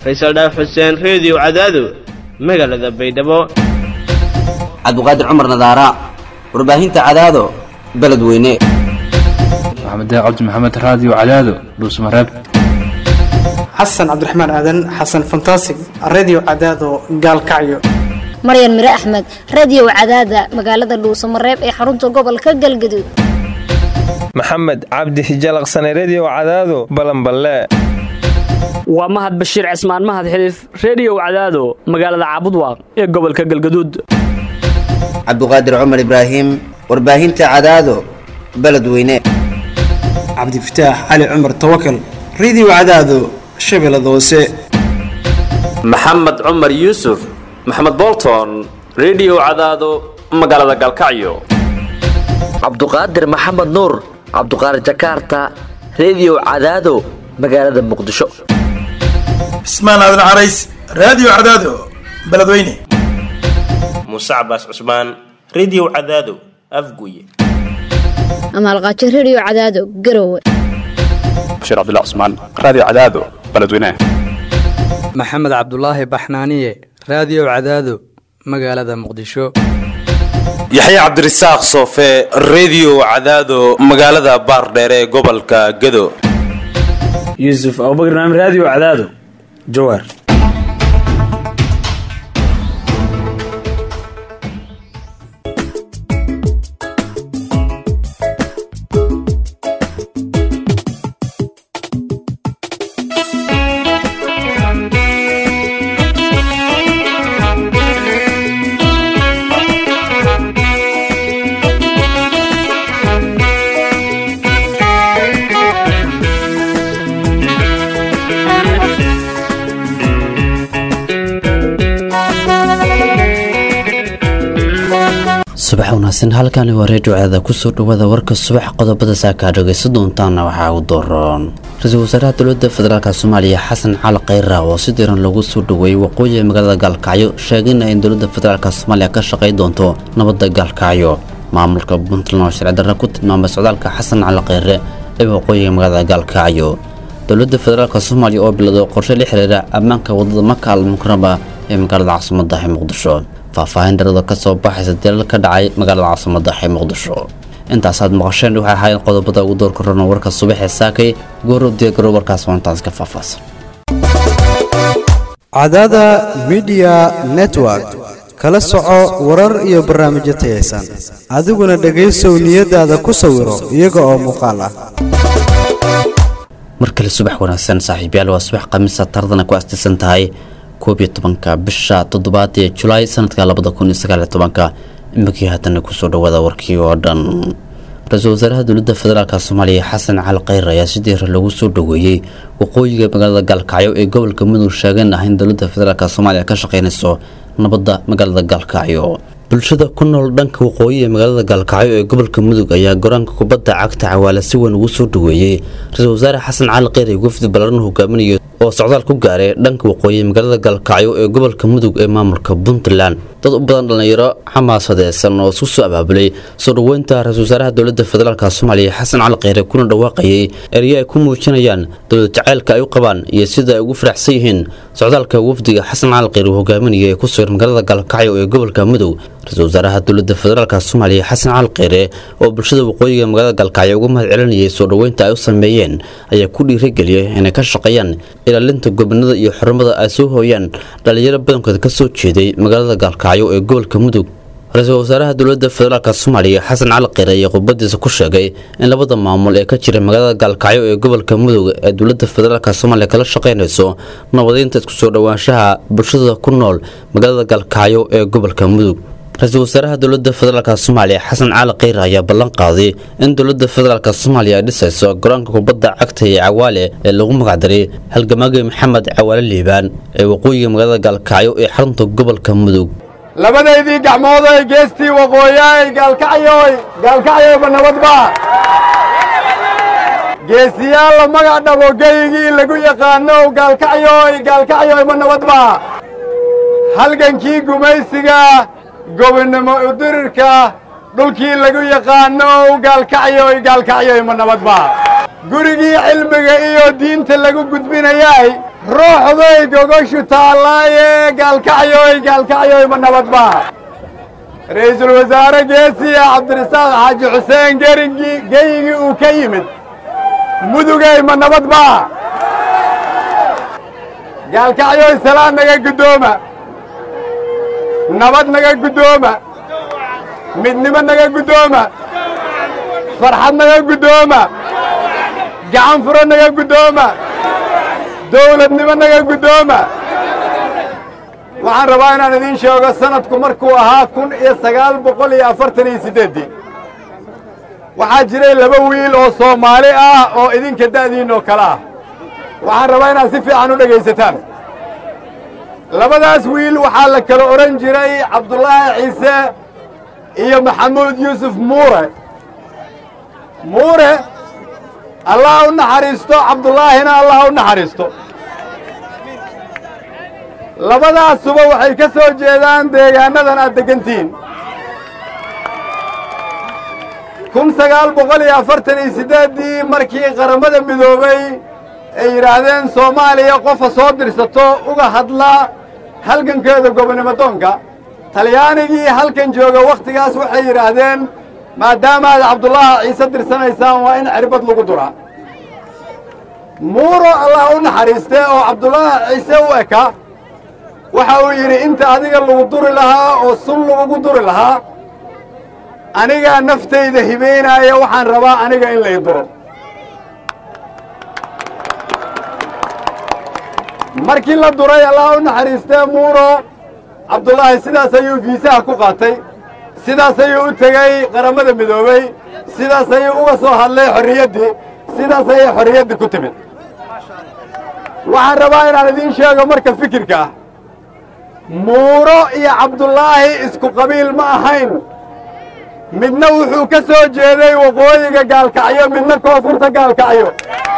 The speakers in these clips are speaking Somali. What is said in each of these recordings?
faysal dhaaf xuseen reediyo cadaado magaalada baydhabo cabdiqaadir cumar nadaara warbaahinta cadaado beledweyne maxamed cabdi maxamed raadiyo cadaado dhuusmareeb xasan cabdiraxmaan aadan xasan fantasig redio cadaado gaalkacyo maryan mire axmed radio cadaada magaalada dhuusamareeb ee xarunta gobolka galgaduud maxamed cabdi hijalaqsane redio cadaado balanballe waa mahad bashiir cismaan mahad xiliif reediyow cadaado magaalada caabudwaaq ee gobolka galgaduud cabdiqaadir cumar ibraahim warbaahinta cadaado beledweyne cabdifataax cali cumar tawakal redio cadaado shabeellada hoose maxamed cumar yuusuf maxamed bolton redio cadaado magaalada galkacyo cabduqaadir maxamed nuur cabduqaadir jakaarta redio cadaado magaalada muqdisho cismaan aadan carays raadiyo cadaado beledweyne muuse cabaas cusmaan redio cadaado afguye amaalqaajo redio cadaado garowe bashiir cabdilla cusmaan raadiyo cadaado beledweyne maxamed cabdulaahi baxnaaniye raadiyo cadaado magaalada muqdisho yaxya cabdirasaaq soofe redio cadaado magaalada baardheere ee gobolka gado yuusuf abubakr naam raadiyo cadaado jawaar subax wanaagsan halkani waa reediyo cadaada kusoo dhawaada warka subax qodobada saakaa dhagaysa doontaana waxaa u daroon ra-iisul wasaaraha dowladda federaalk soomaaliya xasan cali khayra oo si diran lagu soo dhaweeyey waqooyiga magaalada gaalkacyo sheegayna in dowladda federaalk soomaaliya ka shaqay doonto nabadda gaalkacyo maamulka puntland oo sharci darra ku tilmaamay socdaalka xasan cali khayre ee waqooyiga magaalada gaalkacyo dowladda federaalk soomaaliya oo bilowday qorshe la xiriira ammaanka wadada maka almukaraba ee magaalada caasimada ee muqdisho faahfaahin dharada ka soo baxaysa dilal ka dhacay magaalada caasimada ee muqdisho intaasaad maqasheen waxay ahaayeen qodobada ugu door korona warka subaxee saakay goorow diyaagaro warkaas waantaas ka faahfaahsan cadaada midiya network kala soco warar iyo barnaamijyo tayaysan adiguna dhegaysow niyadaada ku sawiro iyaga oo muuqaal ah mar kale subax wanaagsan saaxiibyaal waa subax khamiisa tardana ku astisan tahay koob iyo tobanka bisha toddobaad ee julaay sanadka labada kun iyo sagaal iyo tobanka imikii haddana kusoo dhawaada warkii oo dhan ra-iisul wasaaraha dowladda federaalk soomaaliya xasan cali khayr ayaa si diira lagu soo dhaweeyey waqooyiga magaalada gaalkacyo ee gobolka mudug sheegeen ah in dowladda federaalk soomaaliya ka shaqeynayso nabadda magaalada gaalkacyo bulshada ku nool dhanka waqooyi ee magaalada gaalkacyo ee gobolka mudug ayaa goraanka kubadda cagta cawaale si weyn ugu soo dhaweeyey ra-iisul wasaare xasan cali kheyr ee wafdi ballaran hogaaminayo oo socdaal ku gaaray dhanka waqooyi magaalada gaalkacyo ee gobolka mudug ee maamulka puntland dad u badan dhallinyaro xamaasadeysan oo isku soo abaabulay soo dhoweynta ra-isul wasaaraha dowladda federaalk soomaaliya xasan cali kheyre kuna dhawaaqayay eryo ay ku muujinayaan dowlad jacaylka ay u qabaan iyo sida ay ugu faraxsan yihiin socdaalka wafdiga xasan cali kheyr uu hogaaminaya ee ku sugan magaalada gaalkacyo ee gobolka mudug ra-isul wasaaraha dowladda federaalk soomaaliya xasan cali kheyre oo bulshada waqooyiga magaalada gaalkacyo uga mahad celinayay soo dhoweynta ay u sameeyeen ayaa ku dhiirageliyay inay ka shaqeeyaan ilaalinta gobonada iyo xurumada ay soo hooyaan dhallinyaro badankood ka soo jeeday magaalada gaalkacyo ee gobolka mudug ra-iisul wasaaraha dowladda federaalk soomaaliya xasan cali kheyre ayaa khudbadiisa ku sheegay in labada maamul ee ka jira magaalada gaalkacyo ee gobolka mudug ee dowladda federaalk soomaaliya kala shaqeynayso nabadeynta isku soo dhowaanshaha bulshada ku nool magaalada gaalkacyo ee gobolka mudug ra-iisul wasaaraha dowladda federaalk soomaaliya xasan cali kheyre ayaa ballan qaaday in dowladda federaalk soomaaliya ay dhisayso garoonka kubadda cagta ee cawaale ee lagu magacdaray halgamaagay maxamed cawaale liibaan ee waqooyiga magaalada gaalkacyo ee xarunta gobolka mudug labadaydii gacmoodoy geestii waqooyaay gaalkacyoy gaalkacyoyba nabadba geesiyaal la magac dhabo geygii lagu yaqaanow gaalkacyoy gaalkacyoyba nabadba halgankii gumaysiga gobonnimo udirirka dhulkii lagu yaqaanow gaalkacyoy gaalkacyoyma nabadba gurigii cilmiga iyo diinta lagu gudbinayay ruuxday gogoshu taallaaye gaalkacyoy gaalkacyoy ma nabad baa ra'iisul wasaare geesiya cabdirasaaq xaaji xuseen gerigii geyigii uu ka yimid mudugay ma nabad baa gaalkacyoy salaan naga guddooma nabad naga guddooma midnimo naga guddooma farxad naga guddooma gacan furo naga guddooma dawladnimo naga guddooma waxaan rabaa inaan idiin sheego sanadku markuu ahaa kun iyo sagaal boqol iyo afartan iyo siddeeddii waxaa jiray laba wiil oo soomaali ah oo idinka da'diin oo kale ah waxaan rabaa inaad si fiican u dhegaysataan labadaas wiil waxaa la kala odhan jiray cabdulaahi ciise iyo maxamuud yuusuf muure muure allah u naxariisto cabdullaahina allah u naxariisto labadaasuba waxay ka soo jeedaan deegaannadan aad deggantihiin kun sagaal boqol iyo afartan iyo siddeeddii markii qaramada midoobay ay yidhaahdeen soomaaliya qofa soo dirsato uga hadla halgankeeda gobonnimo doonka talyaanigii halkan jooga wakhtigaas waxay yidhaahdeen maadaama aad cabdullaahi ciise dirsanaysaan waa in cirbad lagu duraa muuro allah u naxariistee oo cabdullaahi ciise u eka waxa uu yidhi inta adiga lagu duri lahaa oo sun lagugu duri lahaa anigaa naftayda hibaynaaya waxaan rabaa aniga in lay duro markii la duray allah u naxariistee muuro cabdullaahi sidaas ayuu fiisaha ku qaatay sidaas ayuu u tegey qaramada midoobey sidaas ayuu uga soo hadlay xorriyaddii sidaas ayay xorriyaddii ku timid waxaan rabaa inaan idiin sheego marka fikirka ah muuro iyo cabdullaahi isku qabiil ma ahayn midna wuxuu ka soo jeeday waqooyiga gaalkacyo midna koonfurta gaalkacyo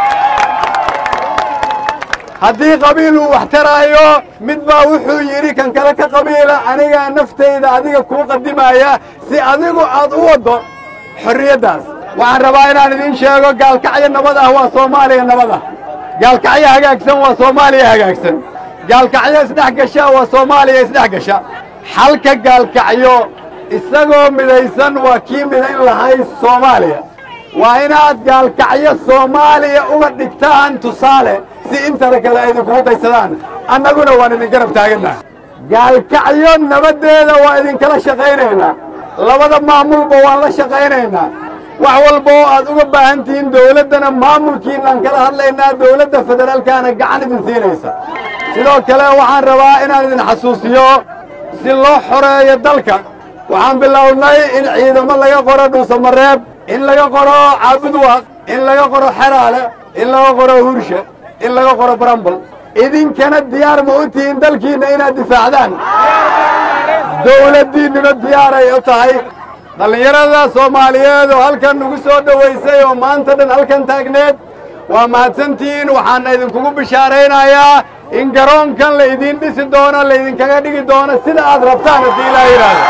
haddii qabiil uu wax taraayo mid baa wuxuu yidhi kan kale ka qabiila anigaa naftayda adiga kuu qadimaya si adigu aad u waddo xorriyaddaas waxaan rabaa inaan idiin sheego gaalkacyo nabad ah waa soomaaliya nabad ah gaalkacyo hagaagsan waa soomaaliya hagaagsan gaalkacyo isdhex gasha waa soomaaliya isdhex gasha xalka gaalkacyo isagoo midaysan waa kii midayn lahay soomaaliya waa inaad gaalkacyo soomaaliya uga dhigtaan tusaale si intana kale ay idinkugu daysadaan annaguna waan idin garab taagannaha gaalkacyo nabaddeeda waa idinkala shaqaynaynaa labada maamulba waan la shaqaynaynaa wax walba oo aad uga baahan tihiin dawladdana maamulkiinaan kala hadlaynaa dawladda federaalkaana gacan idin siinaysa sidoo kale waxaan rabaa inaan idin xasuusiyo si loo xoreeyo dalka waxaan bilownay in ciidamo laga qoro dhuusamareeb in laga qoro caabudwaaq in laga qoro xeraale in laga qoro hurshe in laga qoro barambal idinkana diyaar ma u tihiin dalkiinna inaad difaacdaan dawladdiinnuna diyaaray u tahay dhallinyarada soomaaliyeed oo halkan nagu soo dhowaysay oo maanta dhan halkan taagneed waa mahadsantihiin waxaana idinkugu bishaaraynayaa in garoonkan la idiin dhisi doono laydinkaga dhigi doono sida aad rabtaan haddii ilaa yidhaahdo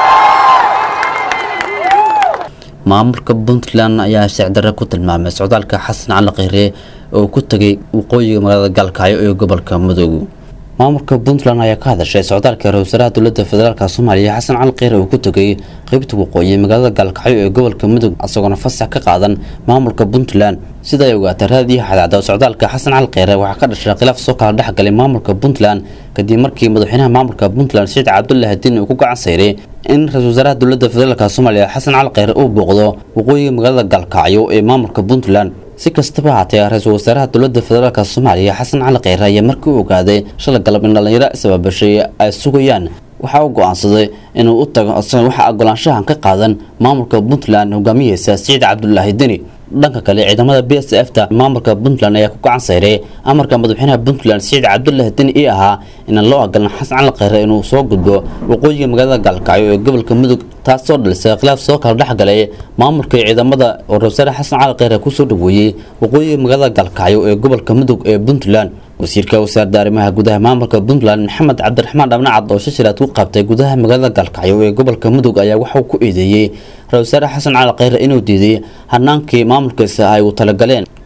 maamulka puntland ayaa sicdarre ku tilmaamay socdaalka xasan cali kheyre oo ku tegay waqooyiga magaalada gaalkacyo ee gobolka mudug maamulka puntland ayaa ka hadashay socdaalka ra wasaaraha dowlada federaalk soomaaliya xasan cali kheyre uu ku tegay qeybta waqooyi magaalada gaalkacyo ee gobolka mudug isagoona fasax ka qaadan maamulka puntland sida ay ogaatay raadiyo xadaacda socdaalka xasan cali kheyre waxaa ka dhashay khilaaf soo kala dhexgalay maamulka puntland kadib markii madaxweynaha maamulka puntland saciid cabdullaahi diin uu ku gacan sayray in ra-isul wasaaraha dowlada federaalk soomaaliya xasan cali kheyre uu booqdo waqooyiga magaalada gaalkacyo ee maamulka puntland si kastaba haatee ra-iisul wasaaraha dowlada federaalk soomaaliya xasan cali kheyre ayaa markii u ogaaday shalay galab in dhallinyaro isbaabashay ay sugayaan waxaa uu go-aansaday inuu u tago isaga waxa ogolaanshahan ka qaadan maamulka puntland hogaamiyeysa siciid cabdulaahi deni dhanka kale ciidamada b s f ta maamulka puntland ayaa ku gacan sayray amarka madaxweynaha puntland siciid cabdulaahi deni ii ahaa inaan loo ogolan xasan cali kheyre inuu soo gudbo waqooyiga magaalada gaalkacyo ee gobolka mudug taasoo dhalisay khilaaf soo kala dhexgalay maamulka ciidamada oo ra-wasaare xasan cali kheyre kusoo dhaweeyey waqooyiga magaalada gaalkacyo ee gobolka mudug ee puntland wasiirka wasaaradda arrimaha gudaha maamulka puntland maxamed cabdiraxmaan dhabnacad oo shashiraad ku qabtay gudaha magaalada gaalkacyo ee gobolka mudug ayaa waxauu ku eedeeyey ra-isul wasaare xasan cali kheyre inuu diiday hanaankii maamulkiisa ay u talagaleen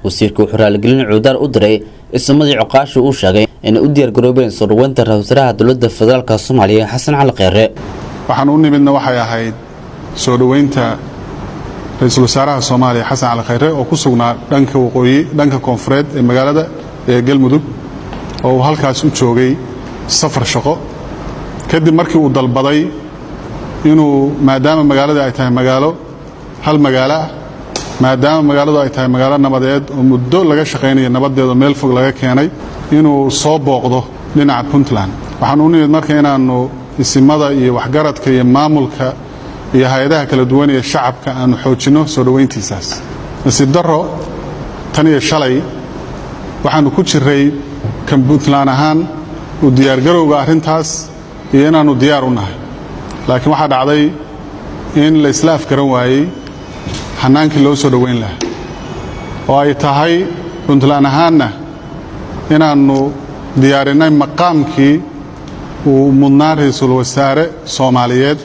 wasiirka wuxuu raaligelin cuudaar u diray ismadii coqaasha uu sheegay inay u diyaargaroobeen soo dhaweynta ra-iisul wasaaraha dowladda federaalk soomaaliya xasan cali kheyre waxaan u nimidna waxay ahayd soo dhoweynta ra-iisul wasaaraha soomaaliya xasan cali khayre oo ku sugnaa dhanka waqooyi dhanka koonfureed ee magaalada ee galmudug oo uu halkaas u joogay safar shaqo kadib markii uu dalbaday inuu maadaama magaalada ay tahay magaalo hal magaalo ah maadaama magaaladu ay tahay magaalo nabadeed oo muddo laga shaqaynaya nabadeedoo meel fog laga keenay inuu soo booqdo dhinaca puntland waxaan u nimid marka inaannu isimada iyo waxgaradka iyo maamulka iyo hay-adaha kala duwan ee shacabka aanu xoojinno soo dhoweyntiisaas nasiib darro tan iyo shalay waxaannu ku jiray kan puntland ahaan u diyaargarowga arrintaas iyo inaannu diyaar u nahay laakiin waxaa dhacday in la isla afgaran waayey xannaankii loo soo dhoweyn lahaa oo ay tahay puntland ahaanna inaannu diyaarinnay maqaamkii uu mudnaa ra-iisul wasaare soomaaliyeed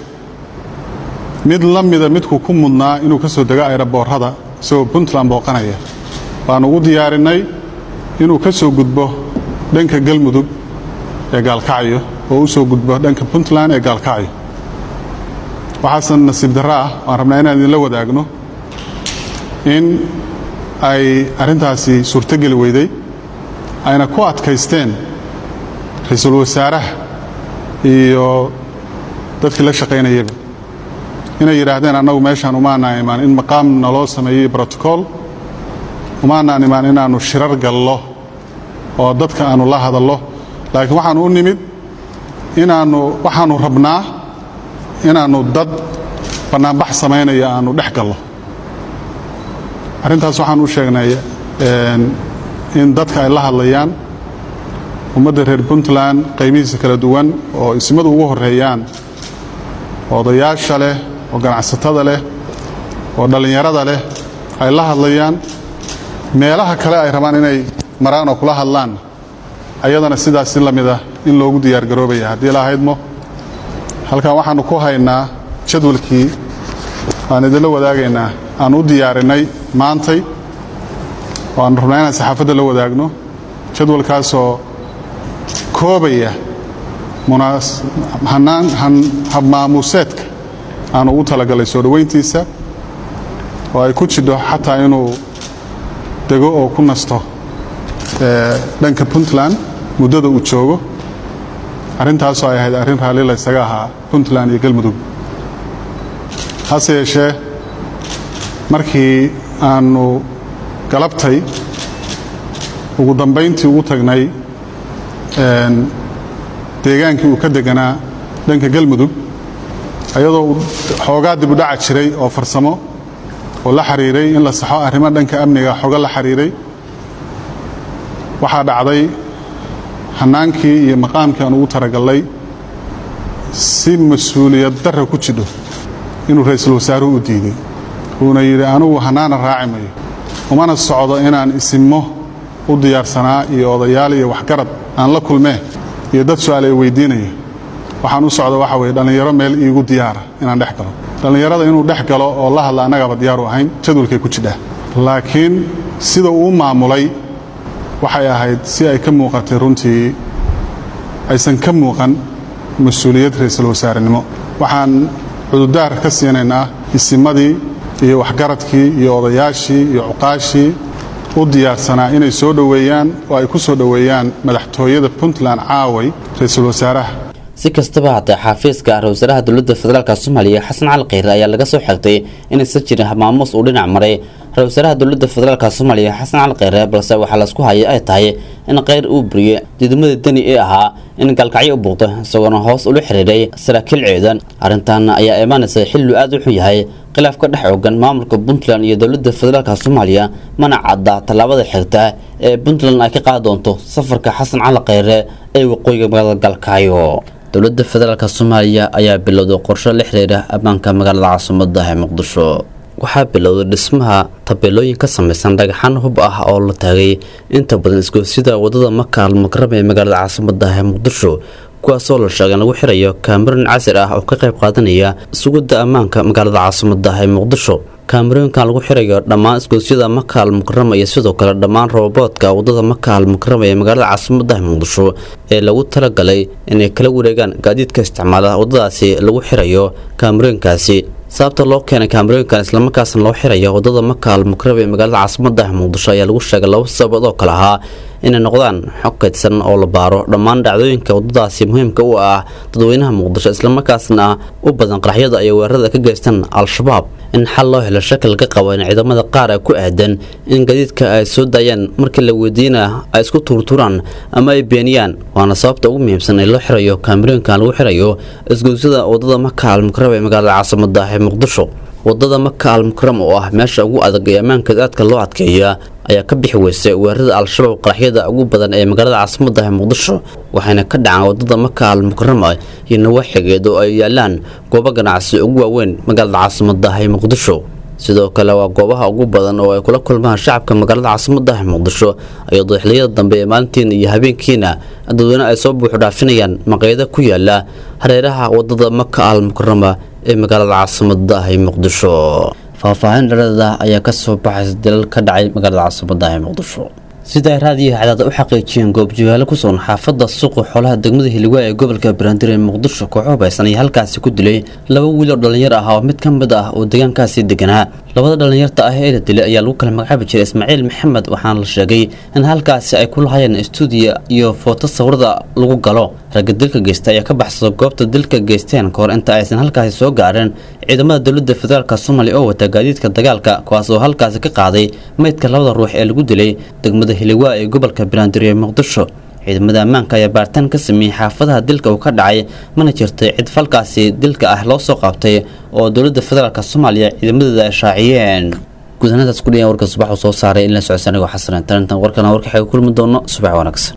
mid la mida midkuu ku mudnaa inuu ka soo dego ayraboorrada isagoo puntland booqanaya waannu ugu diyaarinnay inuu ka soo gudbo dhanka galmudug ee gaalkacyo oo u soo gudbo dhanka puntland ee gaalkacyo waxaase nasiib darro ah waan rabnaa inaan idinla wadaagno in ay arrintaasi suurtogeli weyday ayna ku adkaysteen ra-iisul wasaaraha iyo dadkii la shaqaynayaba inay yidhaahdeen annagu meeshaan umaanaan imaan in maqaam naloo sameeyey brotocool umaanaan imaan inaannu shirar gallo oo dadka aannu la hadallo laakiin waxaannu u nimid inaannu waxaannu rabnaa inaannu dad bannaanbax samaynaya aannu dhex gallo arrintaas waxaan u sheegnay in dadka ay la hadlayaan ummadda reer puntland qaybihiisa kala duwan oo ismadu ugu horreeyaan odayaasha leh oo ganacsatada leh oo dhallinyarada leh ay la hadlayaan meelaha kale ay rabaan inay maraan oo kula hadlaan ayadana sidaas si la mid ah in loogu diyaargaroobaya haddii la ahaydmo halkan waxaannu ku haynaa jadwalkii aan idinla wadaagaynaa aan u diyaarinnay maantay oo aannu rabnaa inaan saxaafadda la wadaagno jadwalkaasoo koobaya habmaamuuseedka aanu ugu talagalay soo dhoweyntiisa oo ay ku jidho xataa inuu dego oo ku nasto dhanka puntland muddada uu joogo arrintaasoo ay ahayd arrin raalli la ysaga ahaa puntland iyo galmudug hase yeeshee markii aannu galabtay ugu dambayntii ugu tagnay deegaankii uu ka deganaa dhanka galmudug ayadoo xoogaa dib u dhaca jiray oo farsamo oo la xiriiray in la saxo arrimo dhanka amniga xogo la xiriiray waxaa dhacday hannaankii iyo maqaamkii aan ugu taragallay si mas-uuliyad darra ku jidho inuu ra-iisul wasaaruhu u diiday uuna yidhi anugu hannaana raaci mayo umana socdo inaan isimmo u diyaarsanaa iyo odayaal iyo waxgarad aan la kulmee iyo dad su-aal ay weydiinaya waxaan u socda waxa weye dhallinyaro meel iigu diyaara inaan dhex galo dhallinyarada inuu dhex galo oo la hadla annagaaba diyaaru ahayn jadwalkay ku jidhaa laakiin sida uu maamulay waxay ahayd si ay ka muuqatay runtii aysan ka muuqan mas-uuliyad ra-iisul wasaarenimo waxaan cududaar ka siinaynaa isimadii iyo waxgaradkii iyo odayaashii iyo cuqaashii u diyaarsanaa inay soo dhoweeyaan oo ay ku soo dhoweeyaan madaxtooyada puntland caaway ra-iisul wasaaraha si kastaba haddee xafiiska ra-isul wasaaraha dowladda federaalk soomaaliya xasan cali kheyre ayaa laga soo xigtay inaysan jirin habmaamuus uu dhinac maray ra-isul wasaaraha dowladda federaalk soomaaliya xasan cali kheyre balse waxaa laisku hayay ay tahay in kheyr uu buriyey diidamada deni ee ahaa in gaalkacyo u buuqdo isagoona hoos ula xiriiray saraakiil ciidan arrintan ayaa imaanaysa xillu aad u xun yahay khilaaf ka dhex oogan maamulka puntland iyo dowladda federaalk soomaaliya mana cadda tallaabada xigta ee puntland ay ka qaadi doonto safarka xasan cali kheyre ee waqooyiga magaalada gaalkacyo dowladda federaalk soomaaliya ayaa bilowday qorsho la xiriira ammaanka magaalada caasimada ee muqdisho waxaa bilowday dhismaha tabeelooyin ka samaysan dhagaxaan hub ah oo la taagay inta badan isgoosida wadada maka almakarab ee magaalada caasimada ee muqdisho kuwaasoo la sheegay in lagu xirayo kaamarin casir ah oo ka qayb qaadanaya sugidda ammaanka magaalada caasimada ee muqdisho kaamirooyinkan lagu xirayo dhammaan isgoosyada makaal mukarama iyo sidoo kale dhammaan roboboodka wadada makaal mukarama ee magaalada caasimadaha muqdisho ee lagu talagalay inay kala wareegaan gaadiidka isticmaala wadadaasi lagu xirayo kaamirooyinkaasi sababta loo keenay kaamirooyinkan islamarkaasna loo xiraya wadada makaal mukarama ee magaalada caasimadaha muqdisho ayaa lagu sheegay laba sababood oo kale ahaa inay noqdaan xog kaydsan oo la baaro dhammaan dhacdooyinka wadadaasi muhiimka u ah dadweynaha muqdisho islamarkaasna u badan qaraxyada ay weerarada ka geystaan al-shabaab in xal loo helo shaki laga qabo in ciidamada qaar ay ku aadan in gadiidka ay soo daayaan markii la weydiina ay isku tuurtuuraan ama ay beeniyaan waana sababta ugu muhiimsan ee loo xirayo kaamirooyinkan lagu xirayo isgoosyada wadada maka almukarama ee magaalada caasimada ee muqdisho wadada maka almukaram oo ah meesha ugu adag ee ammaankeed aadka loo adkeeya ayaa ka bixi weysay weerarada al-shabaab qaraxyada ugu badan ee magaalada caasimada ee muqdisho waxayna ka dhacaan wadada maka almukarama iyo nawaaxigeed oo ay yaalaan goobo ganacsi ugu waaweyn magaalada caasimada ee muqdisho sidoo kale waa goobaha ugu badan oo ay kula kulmaan shacabka magaalada caasimada ee muqdisho iyadoo xiliyada dambe ee maalintiina iyo habeenkiina dadweyne ay soo buuxu dhaafinayaan maqayado ku yaala hareeraha wadada maka almukarama ee magaalada caasimada ee muqdisho faahfaahin dhalada ayaa ka soo baxaysa dalal ka dhacay magaalada caasimada ee muqdisho sida ay raadiyaha cadaada u xaqiijiyeen goobjagaalo ku sugan xaafadda suuqa xoolaha degmada hiligwaa ee gobolka banaadir ee muqdisho kooxo hubaysan ayaa halkaasi ku dilay laba wiil oo dhallinyar ah oo mid ka mid ah oo deegaankaasi deganaa labada dhallinyarta ah ee la dilay ayaa lagu kala magacaabi jiray ismaaciil maxamed waxaana la sheegay in halkaasi ay ku lahayeen stuudiya iyo footo sawirada lagu galo ragga dilka geysta ayaa ka baxsada goobta dilka geysteen kahor inta aysan halkaasi soo gaareen ciidamada dowladda federaalk soomaaliya oo wata gaadiidka dagaalka kuwaas oo halkaasi ka qaaday meydka labada ruux ee lagu dilay degmada hiligwaa ee gobolka banaadir ee muqdisho ciidamada ammaanka ayaa baaritaan ka sameeyey xaafadaha dilka uu ka dhacay mana jirtay cid falkaasi dilka ah loo soo qabtay oo dowladda federaalk soomaaliya ciidamadeeda ay shaaciyeen gudahanadaas ku dhiyan warka subax uu soo saaray in la socodsa anigoo xasan intarintan warkana warka xaga kulmi doono subax wanaagsan